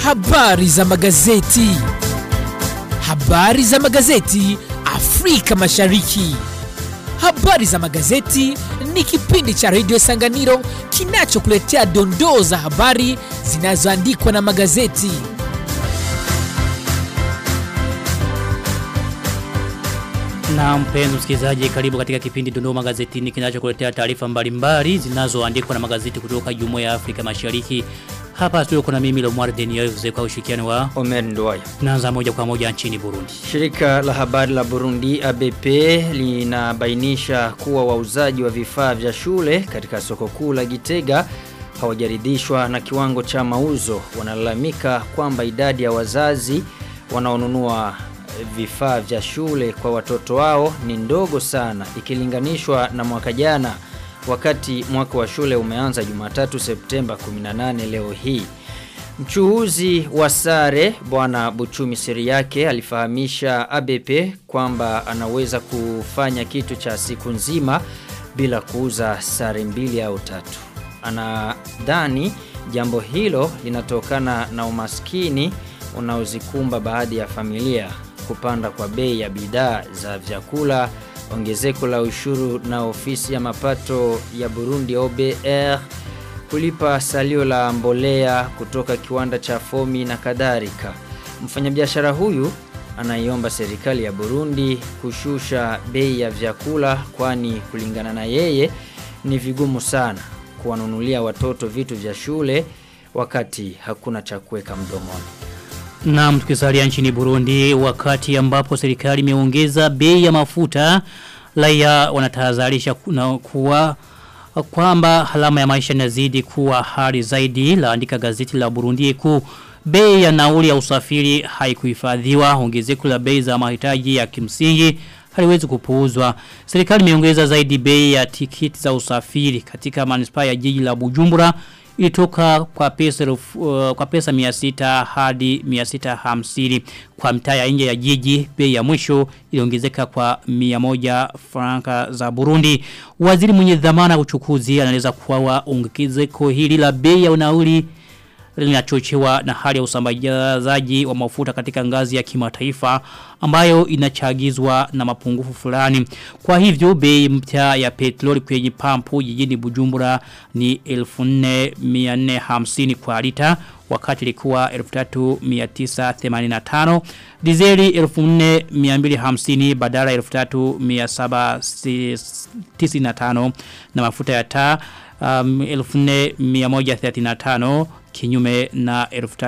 Habari za magazeti. Habari za magazeti Afrika Mashariki. Habari za magazeti ni kipindi cha redio Sanganiro kinachokuletea dondoo za habari zinazoandikwa na magazeti. Na mpenzi msikilizaji karibu katika kipindi Dondoo Magazetini kinachokuletea taarifa mbalimbali zinazoandikwa na magazeti kutoka Jumuiya ya Afrika Mashariki. Hapa studio kuna mimi Lomar Denioze kwa ushirikiano wa Omer Nduwayo. Naanza moja kwa moja nchini Burundi. Shirika la habari la Burundi ABP linabainisha kuwa wauzaji wa vifaa vya shule katika soko kuu la Gitega hawajaridhishwa na kiwango cha mauzo. Wanalalamika kwamba idadi ya wazazi wanaonunua vifaa vya shule kwa watoto wao ni ndogo sana ikilinganishwa na mwaka jana wakati mwaka wa shule umeanza Jumatatu Septemba 18 leo hii. Mchuuzi wa sare bwana Buchumi siri yake alifahamisha ABP kwamba anaweza kufanya kitu cha siku nzima bila kuuza sare mbili au tatu. Anadhani jambo hilo linatokana na umaskini unaozikumba baadhi ya familia kupanda kwa bei ya bidhaa za vyakula, ongezeko la ushuru na ofisi ya mapato ya Burundi OBR, kulipa salio la mbolea kutoka kiwanda cha Fomi na kadhalika. Mfanyabiashara huyu anaiomba serikali ya Burundi kushusha bei ya vyakula kwani kulingana na yeye ni vigumu sana kuwanunulia watoto vitu vya shule wakati hakuna cha kuweka mdomoni. Na tukisalia nchini Burundi wakati ambapo serikali imeongeza bei ya mafuta raia wanatahadharisha kuna kuwa kwamba halama ya maisha inazidi kuwa hali zaidi laandika gazeti la Burundi ku bei ya nauli ya usafiri haikuhifadhiwa ongezeko la bei za mahitaji ya kimsingi haliwezi kupuuzwa. Serikali imeongeza zaidi bei ya tikiti za usafiri katika manispaa ya jiji la Bujumbura ilitoka kwa pesa uh, kwa pesa 600 hadi 650 kwa mtaa ya nje ya jiji bei ya mwisho iliongezeka kwa 100 franka za Burundi waziri mwenye dhamana uchukuzi anaeleza kuwa ongezeko hili la bei ya nauli linachochewa na hali ya usambazaji wa mafuta katika ngazi ya kimataifa ambayo inachagizwa na mapungufu fulani. Kwa hivyo bei mpya ya petroli kwenye pampu jijini Bujumbura ni 1450 kwa lita wakati ilikuwa 3985 dizeli 4250 badala 3795 na mafuta ya taa um, 1435 kinyume na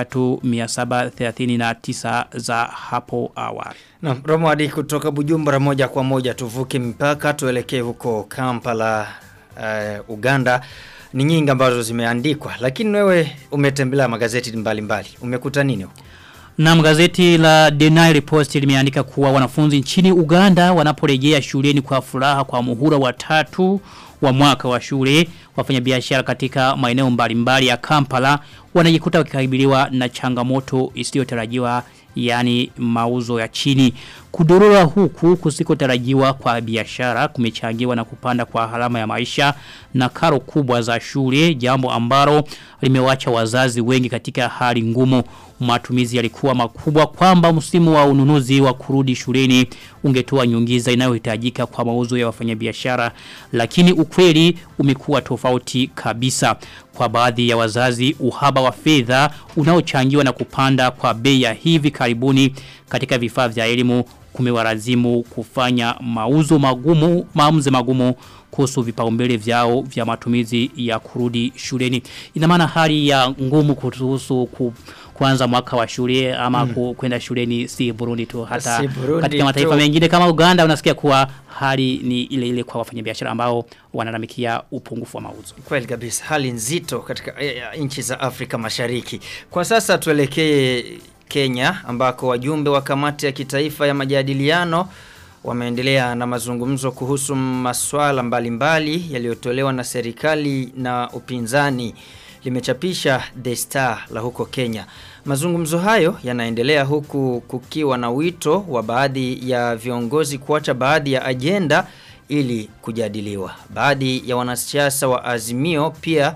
3739 za hapo awali. Na Romadi kutoka Bujumbura moja kwa moja tuvuke mpaka tuelekee huko Kampala uh, Uganda ni nyingi ambazo zimeandikwa lakini wewe umetembelea magazeti mbalimbali mbali. umekuta nini huko na gazeti la The Nile Post limeandika kuwa wanafunzi nchini Uganda wanaporejea shuleni kwa furaha kwa muhula wa tatu wa mwaka wa shule wafanya biashara katika maeneo mbalimbali ya Kampala wanajikuta wakikabiliwa na changamoto isiyotarajiwa yani mauzo ya chini. Kudorora huku kusikotarajiwa kwa biashara kumechangiwa na kupanda kwa halama ya maisha na karo kubwa za shule jambo ambalo limewacha wazazi wengi katika hali ngumu matumizi yalikuwa makubwa kwamba msimu wa ununuzi wa kurudi shuleni ungetoa nyungiza inayohitajika kwa mauzo ya wafanyabiashara lakini ukweli umekuwa tofauti kabisa kwa baadhi ya wazazi uhaba wa fedha unaochangiwa na kupanda kwa bei ya hivi karibuni katika vifaa vya elimu kumewalazimu kufanya mauzo magumu maamuzi magumu kuhusu vipaumbele vyao vya matumizi ya kurudi shuleni ina maana hali ya ngumu kuhusu ku, kuanza mwaka wa shule ama mm. kwenda shuleni si Burundi tu hata Si Burundi katika mataifa tu. mengine kama Uganda unasikia kuwa hali ni ile ile kwa wafanyabiashara ambao wanalalamikia upungufu wa mauzo Kweli kabisa, hali nzito katika eh, eh, nchi za Afrika Mashariki. Kwa sasa tuelekee Kenya ambako wajumbe wa kamati ya kitaifa ya majadiliano wameendelea na mazungumzo kuhusu masuala mbalimbali yaliyotolewa na serikali na upinzani limechapisha The Star la huko Kenya. Mazungumzo hayo yanaendelea huku kukiwa na wito wa baadhi ya viongozi kuacha baadhi ya ajenda ili kujadiliwa. Baadhi ya wanasiasa wa Azimio pia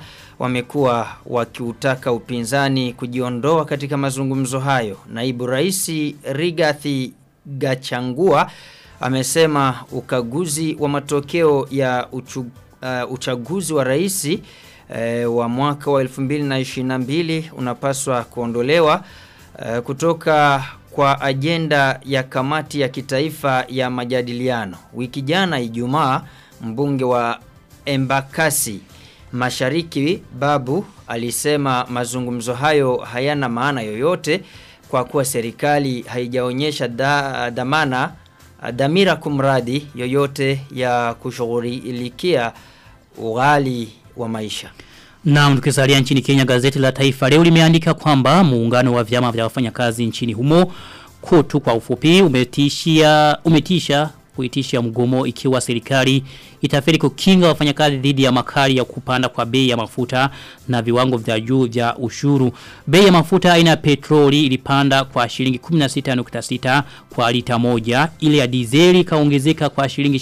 wamekuwa wakiutaka upinzani kujiondoa katika mazungumzo hayo. Naibu Rais Rigathi Gachangua amesema ukaguzi wa matokeo ya uchu, uh, uchaguzi wa rais uh, wa mwaka wa 2022 unapaswa kuondolewa uh, kutoka kwa ajenda ya kamati ya kitaifa ya majadiliano. Wiki jana Ijumaa mbunge wa Embakasi Mashariki Babu alisema mazungumzo hayo hayana maana yoyote kwa kuwa serikali haijaonyesha da, dhamana dhamira kumradi yoyote ya kushughulikia ughali wa maisha. Na tukisalia nchini Kenya gazeti la Taifa leo limeandika kwamba muungano wa vyama vya wafanyakazi nchini humo kutu kwa ufupi umetishia umetisha kuitisha mgomo ikiwa serikali itafeli kukinga wafanyakazi dhidi ya makali ya kupanda kwa bei ya mafuta na viwango vya juu vya ushuru. Bei ya mafuta aina ya petroli ilipanda kwa shilingi 16.6 kwa lita moja, ile ya dizeli kaongezeka kwa shilingi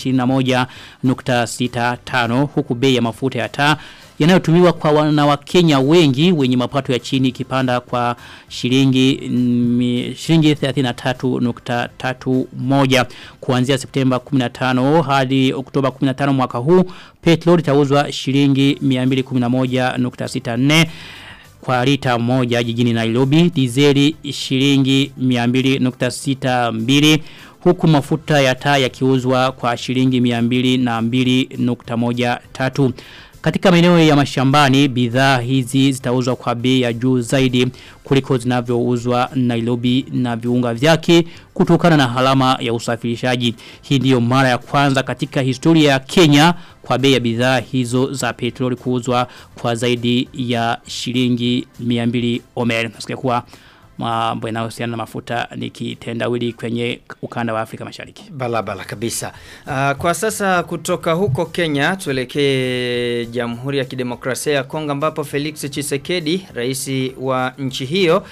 21.65 huku bei ya mafuta ya taa yanayotumiwa kwa wana wa Kenya wengi wenye mapato ya chini kipanda kwa shilingi mm, shilingi 33.31 kuanzia Septemba 15 hadi Oktoba 15 mwaka huu petrol itauzwa shilingi 211.64 kwa lita moja jijini Nairobi dizeli shilingi 200.62 huku mafuta ya taa yakiuzwa kwa shilingi 202.13 katika maeneo ya mashambani bidhaa hizi zitauzwa kwa bei ya juu zaidi kuliko zinavyouzwa Nairobi na viunga vyake kutokana na halama ya usafirishaji. Hii ndiyo mara ya kwanza katika historia ya Kenya kwa bei ya bidhaa hizo za petroli kuuzwa kwa zaidi ya shilingi 200 omer. Nasikia kuwa mambo yanayohusiana na mafuta ni kitendawili kwenye ukanda wa Afrika Mashariki. Balabala kabisa. Uh, kwa sasa kutoka huko Kenya tuelekee Jamhuri ya Kidemokrasia ya Kongo ambapo Felix Tshisekedi, rais wa nchi hiyo,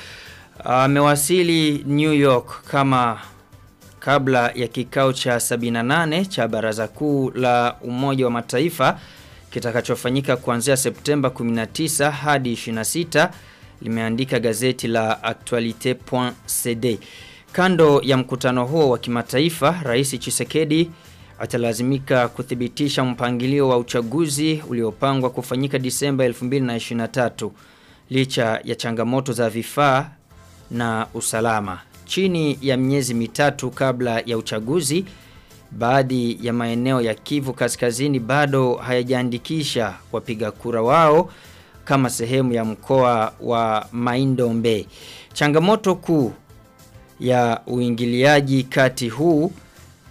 amewasili uh, New York kama kabla ya kikao cha 78 cha Baraza Kuu la Umoja wa Mataifa kitakachofanyika kuanzia Septemba 19 hadi 26 limeandika gazeti la actualite.cd. Kando ya mkutano huo wa kimataifa, Rais Chisekedi atalazimika kuthibitisha mpangilio wa uchaguzi uliopangwa kufanyika Disemba 2023 licha ya changamoto za vifaa na usalama. Chini ya miezi mitatu kabla ya uchaguzi, baadhi ya maeneo ya Kivu Kaskazini bado hayajaandikisha wapiga kura wao kama sehemu ya mkoa wa Maindombe. Changamoto kuu ya uingiliaji kati huu uh,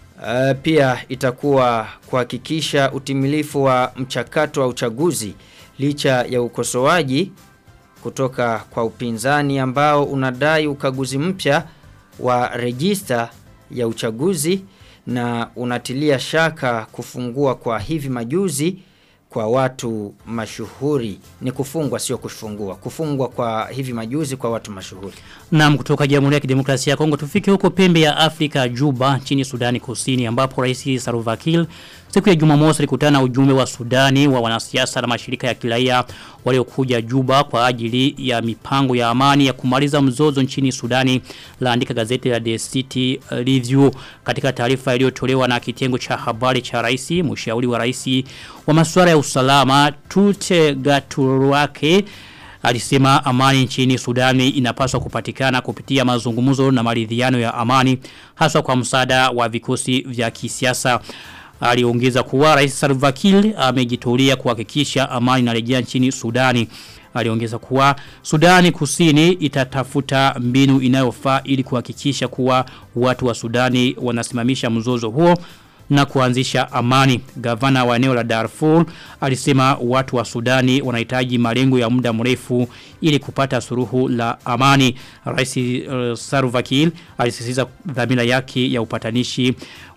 pia itakuwa kuhakikisha utimilifu wa mchakato wa uchaguzi licha ya ukosoaji kutoka kwa upinzani ambao unadai ukaguzi mpya wa rejista ya uchaguzi na unatilia shaka kufungua kwa hivi majuzi kwa watu mashuhuri ni kufungwa sio kufungua kufungwa kwa hivi majuzi kwa watu mashuhuri Naam kutoka Jamhuri ya Kidemokrasia ya Kongo tufike huko pembe ya Afrika Juba nchini Sudani Kusini ambapo Rais Salva Kiir siku ya Jumamosi alikutana na ujumbe wa Sudani wa wanasiasa na mashirika ya kiraia waliokuja Juba kwa ajili ya mipango ya amani ya kumaliza mzozo nchini Sudani laandika gazeti la The City Review katika taarifa iliyotolewa na kitengo cha habari cha rais mshauri wa rais wa masuala ya usalama Tute Gaturuake alisema amani nchini Sudani inapaswa kupatikana kupitia mazungumzo na maridhiano ya amani haswa kwa msaada wa vikosi vya kisiasa aliongeza kuwa rais Salva Kiir amejitolea kuhakikisha amani inarejea nchini Sudani aliongeza kuwa Sudani Kusini itatafuta mbinu inayofaa ili kuhakikisha kuwa watu wa Sudani wanasimamisha mzozo huo na kuanzisha amani. Gavana wa eneo la Darfur alisema watu wa Sudani wanahitaji malengo ya muda mrefu ili kupata suruhu la amani. Rais uh, Salva Kiir alisisitiza dhamira yake ya upatanishi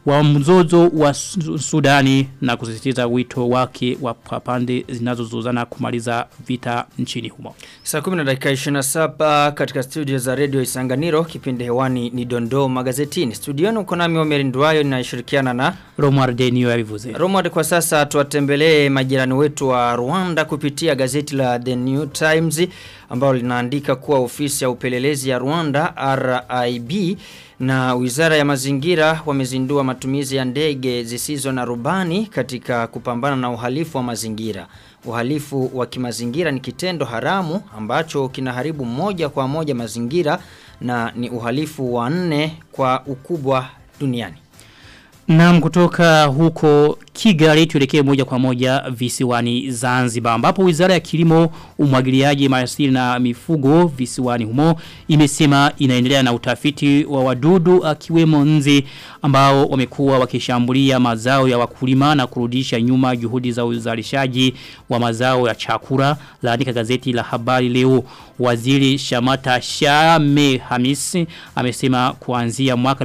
wa mzozo wa Su- Sudani na kusisitiza wito wake wa pande zinazozozana kumaliza vita nchini humo. Saa 10 na dakika 27 katika studio za Radio Isanganiro kipindi hewani ni Dondoo magazetini. Studioni uko nami Omer Ndwayo ninashirikiana na Romar Denio yabivuze. Romad kwa sasa tuwatembelee majirani wetu wa Rwanda kupitia gazeti la The New Times ambalo linaandika kuwa ofisi ya upelelezi ya Rwanda RIB na Wizara ya Mazingira wamezindua matumizi ya ndege zisizo na rubani katika kupambana na uhalifu wa mazingira. Uhalifu wa kimazingira ni kitendo haramu ambacho kinaharibu moja kwa moja mazingira na ni uhalifu wa nne kwa ukubwa duniani. Naam kutoka huko Kigali tuelekee moja kwa moja visiwani Zanzibar ambapo Wizara ya Kilimo, Umwagiliaji, Maliasili na Mifugo visiwani humo imesema inaendelea na utafiti wa wadudu akiwemo nzi ambao wamekuwa wakishambulia mazao ya wakulima na kurudisha nyuma juhudi za uzalishaji wa mazao ya chakula laandika gazeti la habari leo waziri Shamata Shame Hamisi amesema kuanzia mwaka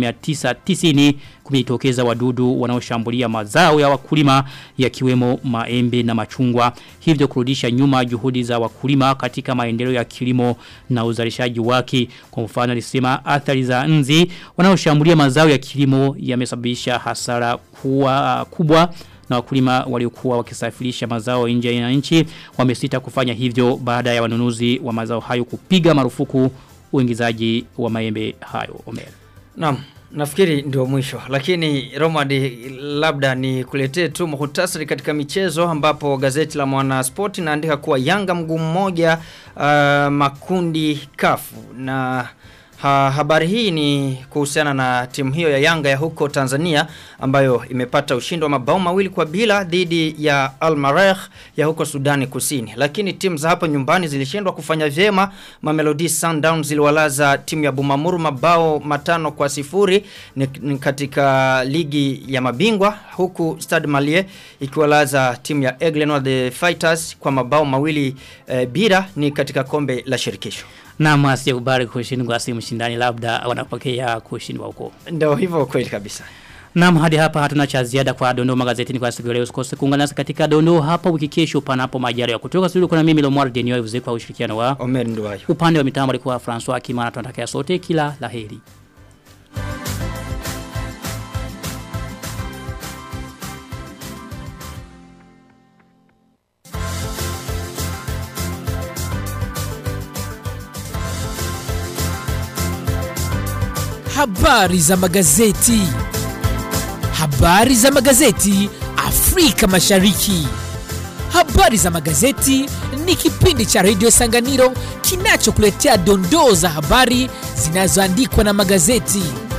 1990 kumejitokeza wadudu wanaoshambulia mazao ya wakulima yakiwemo maembe na machungwa hivyo kurudisha nyuma juhudi za wakulima katika maendeleo ya kilimo na uzalishaji wake kwa mfano alisema athari za nzi wanaoshambulia mazao ya kilimo yamesababisha hasara kuwa kubwa na wakulima waliokuwa wakisafirisha mazao nje ya nchi wamesita kufanya hivyo baada ya wanunuzi wa mazao hayo kupiga marufuku uingizaji wa maembe hayo Omer. Naam, nafikiri ndio mwisho. Lakini Romad labda ni kuletee tu muhtasari katika michezo ambapo gazeti la Mwana Sport inaandika kuwa Yanga mguu mmoja uh, makundi kafu na Ha, habari hii ni kuhusiana na timu hiyo ya Yanga ya huko Tanzania ambayo imepata ushindi wa mabao mawili kwa bila dhidi ya Al Maragh ya huko Sudani Kusini. Lakini timu za hapo nyumbani zilishindwa kufanya vyema. Mamelodi Sundowns ziliwalaza timu ya Bumamuru mabao matano kwa sifuri ni, ni katika ligi ya mabingwa huku Stade Malien ikiwalaza timu ya Aigle the Fighters kwa mabao mawili eh, bila ni katika kombe la shirikisho. Na asije kubali kushindwa si mshindani labda wanapokea kushindwa huko. Ndio hivyo kweli kabisa. Naam hadi hapa hatuna cha ziada kwa dondoo magazetini kwa siku ya leo. Usikose kuungana nasi katika dondoo hapa wiki kesho panapo majaliwa. Kutoka studio kuna mimi Lomar Denio Yuze kwa ushirikiano wa Omer Nduwayo. upande wa mitambo alikuwa François Kimana tunatakia sote kila laheri. Habari za magazeti. Habari za magazeti Afrika Mashariki. Habari za magazeti ni kipindi cha Radio Sanganiro kinachokuletea dondoo za habari zinazoandikwa na magazeti.